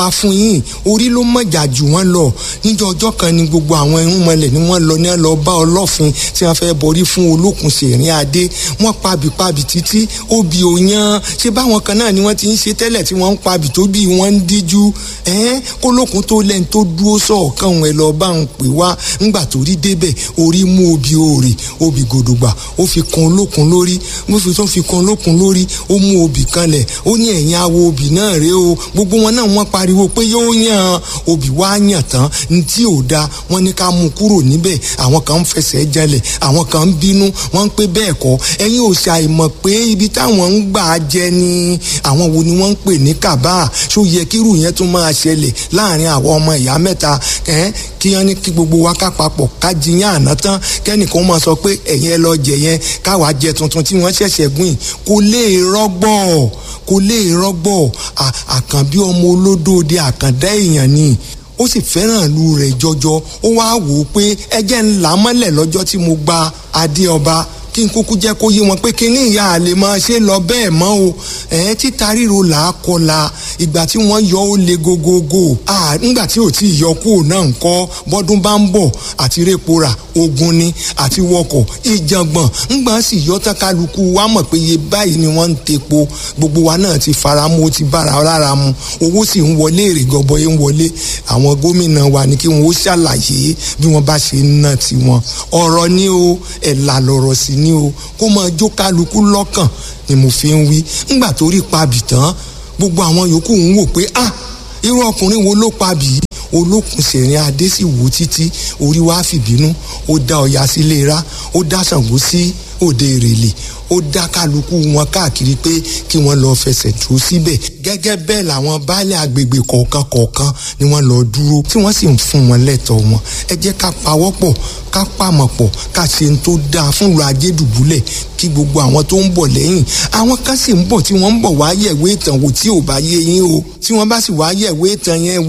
pa fún yín orí ló mọ̀jà jù wọ́n lọ níjọ́ ọjọ́ kan ni gbogbo àwọn irúnmọlẹ̀ ni wọ́n lọ ní ẹ lọ bá ọlọ́fin tí wọ́n fẹ́ borí fún olókùn sèrín adé wọ́n pabì pabì títí obì òyan ṣé báwọn kan náà ni wọ́n ti ń ṣe tẹ́lẹ̀ tí wọ́n ń pabì tó bí wọ́n ń díjú ẹ́n kólókùn tó lẹ́ni tó dúró sọ̀ọ̀kan òun ẹ̀ lọ bá ń pè wá ńgbà tó rí débẹ̀ orí mú obì òòrè obì gòdògbà ó fi kan olókùn lórí mo fi tó fi kan olókùn lórí ó mú obì kanlẹ̀ ó ní ẹ̀yìn awo obì náà rèé o gbogbo wọn náà wọ́n pariwo pé yóò yàn obì wá yàn tán ní tí ò da wọ́n ní ká mú kúrò níbẹ̀ àwọn kan ń fẹsẹ̀ jalẹ̀ àwọn kan ń bínú wọ́n ń pé bẹ́ẹ̀ kọ́ ẹ̀yin ò ṣàìmọ̀ pé ibi táwọn ń gbà jẹ ni àwọn wo ni wọ́n ń pè ní kàbá ṣó yẹ kírù yẹn tún máa ṣẹlẹ̀ láàrin àwọn ọmọ ìyá mẹ́ta kí wọ́n ní kí gbogbo wa ká papọ̀ ká jiyàn àná tán kẹ́nìkan máa sọ pé ẹ̀yin ẹ lọ jẹ yẹn káwa jẹ tuntun tí wọ́n ṣẹ̀ṣẹ̀ gbìn kò lè rọ́gbọ̀ kò lè rọ́gbọ̀ àkànbí ọmọ olódòde àkàndá èèyàn ni ó sì fẹ́ràn ìlú rẹ̀ jọjọ ó wá wò ó pé ẹjẹ́ ńlá mọ́lẹ̀ lọ́jọ́ tí mo gba adé ọba kí n kúkú jẹ́ kó yé wọn pé kí ní ìyá àlè máa ṣe lọ bẹ́ẹ̀ mọ́ o ẹ̀ títa ríro là á kọla ìgbà tí wọ́n yọ ó le gogogo nígbà tí ò tí ì yọ kúrò náà ń kọ́ bọ́dún bá ń bọ̀ àti répo rà ogun ni àti wọkọ̀ ìjàngbọ̀n ńgbà sì yọ tán kálukú wa mọ̀ pé iye báyìí ni wọ́n ń tepo gbogbo wa náà ti fara mu ó ti bára lára mu owó sì ń wọlé èrè gọbọyé ń wọlé àwọn gómìnà wa ni kí wọn ó ṣàlàyé bí wọ́n bá ṣe ń ná tiwọn ọ̀rọ̀ ni o ẹ̀là lọ̀rọ̀ sí ni o kó máa jó kálukú lọ́kàn ni mo fi ń wí ńgbà tó rí pabì tán gbogbo àwọn yòókù ń wò pé ah irú ọkùnrin wo ló pabì yìí olókùn sẹ̀rin adé sì wò títí orí wa fìbínú ó dá ọya sílé ra ó dá Ṣàngó sí òde ìrèlè ó dá kálukú wọn káàkiri pé kí wọ́n lọ fẹsẹ̀ tó síbẹ̀ gẹ́gẹ́ bẹ́ẹ̀ làwọn baálé agbègbè kọ̀ọ̀kan kọ̀ọ̀kan ni wọ́n lọ dúró tí wọ́n sì ń fún wọn lẹ́tọ̀ọ́ wọn ẹ jẹ́ ká pawọ́pọ̀ ká pàmọ̀ pọ̀ ká ṣe ń tó dáa fún ìlú ajé dùbúlẹ̀ kí gbogbo àwọn tó ń bọ̀ lẹ́yìn àwọn kan sì ń bọ̀ tí wọ́n ń bọ̀ wá yẹ̀wé ìtàn wò tí ò bá yé yín o tí wọ́n bá sì wá yẹ̀wé ìtàn yẹn